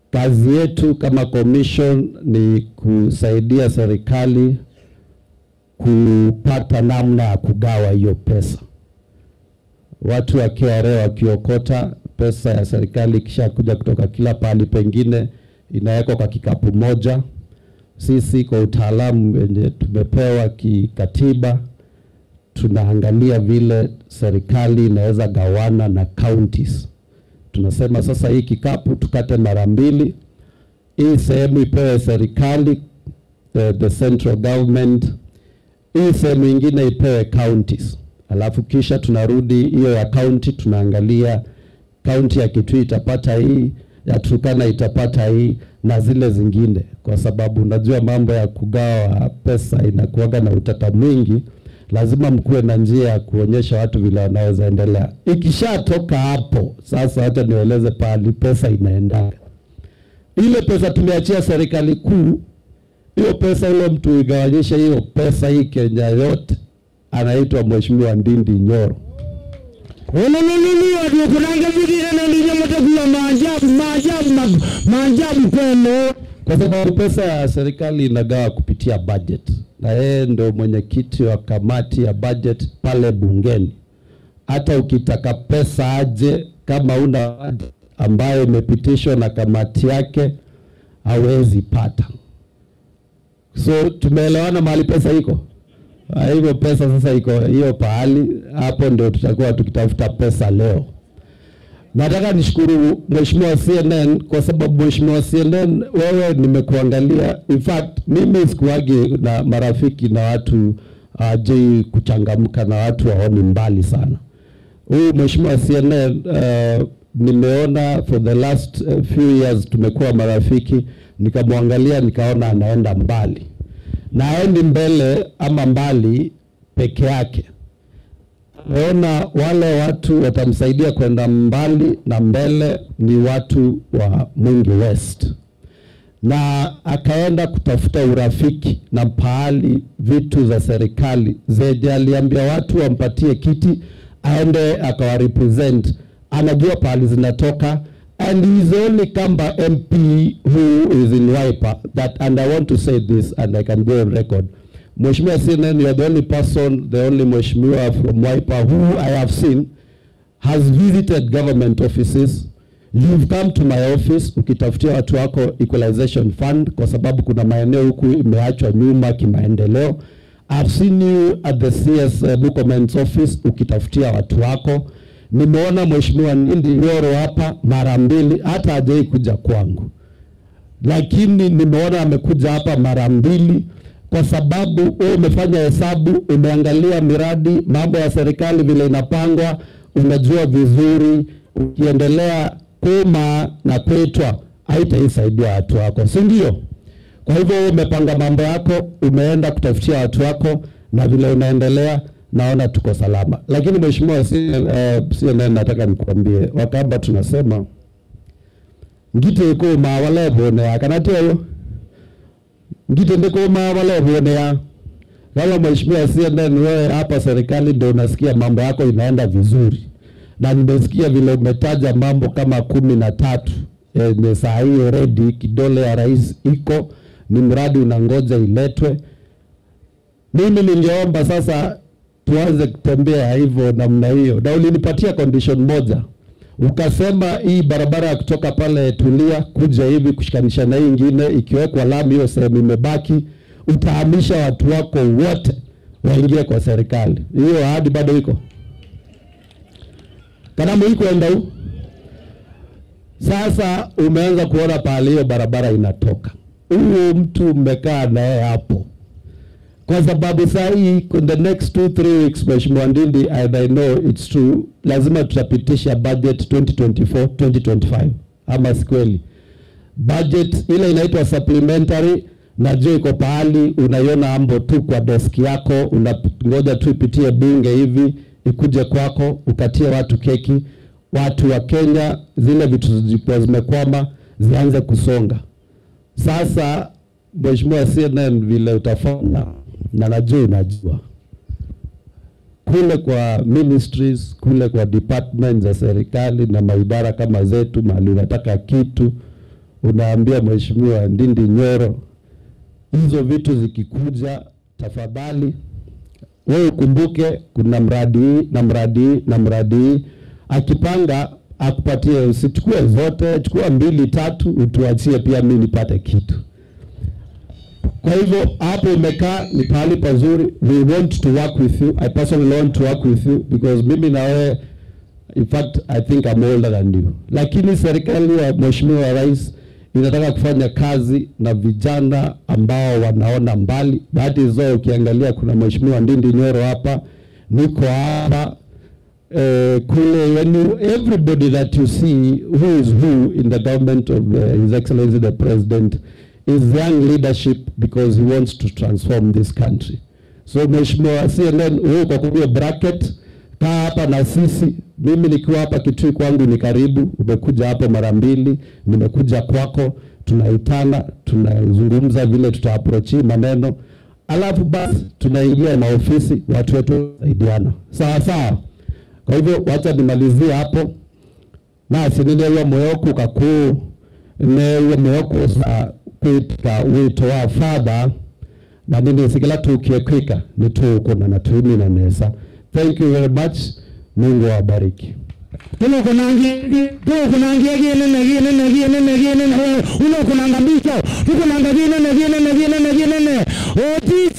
kazi yetu kama commission ni kusaidia serikali kupata namna ya kugawa hiyo pesa. Watu wa KRA wakiokota pesa ya serikali kisha kuja kutoka kila pahali pengine inawekwa kwa kikapu moja. Sisi kwa utaalamu wenye tumepewa kikatiba, tunaangalia vile serikali inaweza gawana na counties. Tunasema sasa hii kikapu tukate mara mbili, hii sehemu ipewe serikali, the, the central government, hii sehemu ingine ipewe counties, alafu kisha tunarudi hiyo ya county, tunaangalia kaunti ya Kitui itapata hii, ya Turkana itapata hii na zile zingine, kwa sababu unajua mambo ya kugawa pesa inakuwaga na utata mwingi. Lazima mkuwe na njia ya kuonyesha watu vile wanaweza endelea. Ikishatoka hapo sasa, hata nieleze pahali pesa inaendaga. Ile pesa tumeachia serikali kuu, hiyo pesa, ile mtu igawanyishe hiyo pesa hii Kenya yote, anaitwa Mheshimiwa Ndindi Nyoro. Ololololo ndio kunanga vigire na ndio mtakuwa maajabu maajabu ma- maajabu kwenu. kwa sababu pesa ya serikali inagawa kupitia budget, na yeye ndo mwenyekiti wa kamati ya budget pale bungeni. Hata ukitaka pesa aje, kama una budget ambayo imepitishwa na kamati yake, hawezi pata. So tumeelewana mahali pesa iko. Ah, Hivyo pesa sasa iko hiyo pahali, hapo ndio tutakuwa tukitafuta pesa leo. Nataka nishukuru Mheshimiwa CNN kwa sababu Mheshimiwa CNN, wewe nimekuangalia. In fact mimi sikuwagi na marafiki na watu ajui kuchangamka na watu waoni mbali sana. Huyu Mheshimiwa CNN uh, nimeona for the last uh, few years tumekuwa marafiki, nikamwangalia nikaona anaenda mbali na aendi mbele ama mbali peke yake naona wale watu watamsaidia kwenda mbali na mbele ni watu wa Mwingi West, na akaenda kutafuta urafiki na pahali vitu za serikali zenye aliambia watu wampatie kiti aende akawarepresent, anajua pahali zinatoka and he is the only Kamba MP who is in Wiper that and I want to say this and I can go on record Mheshimiwa CNN, you are the only person, the only Mheshimiwa from Wiper who I have seen has visited government offices. You've come to my office ukitafutia watu wako equalization fund, kwa sababu kuna maeneo huku imeachwa nyuma kimaendeleo. I've seen you at the CS uh, Murkomen's office ukitafutia watu wako. Nimeona Mheshimiwa Ndindi Nyoro hapa mara mbili, hata hajai kuja kwangu lakini nimeona amekuja hapa mara mbili kwa sababu wewe umefanya hesabu, umeangalia miradi, mambo ya serikali vile inapangwa, unajua vizuri. Ukiendelea kuma na kwetwa, haitaisaidia watu wako, si ndio? Kwa hivyo wewe umepanga mambo yako, umeenda kutafutia watu wako, na vile unaendelea, naona tuko salama. Lakini mheshimiwa CNN, eh, CNN nataka nikuambie, Wakamba tunasema ngite kuma wale bonea kana tio ngite ndikuma wale bonea kama mheshimiwa CNN wewe hapa serikali ndio unasikia mambo yako inaenda vizuri na nimesikia vile umetaja mambo kama kumi na tatu e, saa hii ready kidole ya rais iko ni mradi unangoja iletwe mimi ningeomba sasa tuanze kutembea hivyo namna hiyo na ulinipatia condition moja ukasema hii barabara ya kutoka pale Tulia kuja hivi kushikanisha na hii ingine ikiwekwa lami, hiyo sehemu imebaki, utahamisha watu wako wote waingie kwa serikali. Hiyo ahadi bado iko kanamu iko enda huu. Sasa umeanza kuona pahali hiyo barabara inatoka, huyu mtu mmekaa naye hapo kwa sababu saa hii in the next two three weeks Mheshimiwa Ndindi and I know it's true, lazima tutapitisha budget 2024 2025, ama si kweli? Budget ile inaitwa supplementary, najua iko pahali unaiona ambo tu kwa deski yako, unangoja tu ipitie bunge hivi ikuje kwako, ukatie watu keki, watu wa Kenya, zile vitu zilikuwa zimekwama zianze kusonga. Sasa Mheshimiwa CNN, vile utafanya na najua unajua kule kwa ministries kule kwa department za serikali na maidara kama zetu, mahali unataka kitu unaambia mheshimiwa Ndindi Nyoro, hizo vitu zikikuja, tafadhali wewe ukumbuke kuna mradi hii na mradi hii na mradi hii. Akipanga akupatie, usichukue zote, chukua mbili tatu, utuachie pia mimi nipate kitu. Kwa hivyo hapo umekaa ni pahali pazuri. We want to work with you. I personally want to work with you because mimi na wewe in fact I think I'm older than you. Lakini serikali ya Mheshimiwa Rais inataka kufanya kazi na vijana ambao wanaona mbali. Bahati nzuri ukiangalia kuna Mheshimiwa Ndindi Nyoro hapa, niko hapa eh, kule yani everybody that you see who is who in the government of uh, His Excellency the President is young leadership because he wants to transform this country. So Mheshimiwa CNN, wewe uko kwa bracket, kaa hapa na sisi. Mimi nikiwa hapa Kitui kwangu ni karibu, umekuja hapo mara mbili, nimekuja kwako, tunaitana, tunazungumza vile tutaapproach maneno, alafu basi tunaingia na ofisi, watu wetu saidiana, sawa sawa. Kwa hivyo wacha nimalizie hapo nasi nineyo moyoku kakuu neyo moyoku sa kwitika wito wa father na nini sikila tukiekika nitukuna na tuimina nesa thank you very much mungu awabariki Tuno kunangi, tuno kunangi gine na gine na gine na gine na uno kunanga bicho, tuko nanga gine na gine na gine na gine na. Oti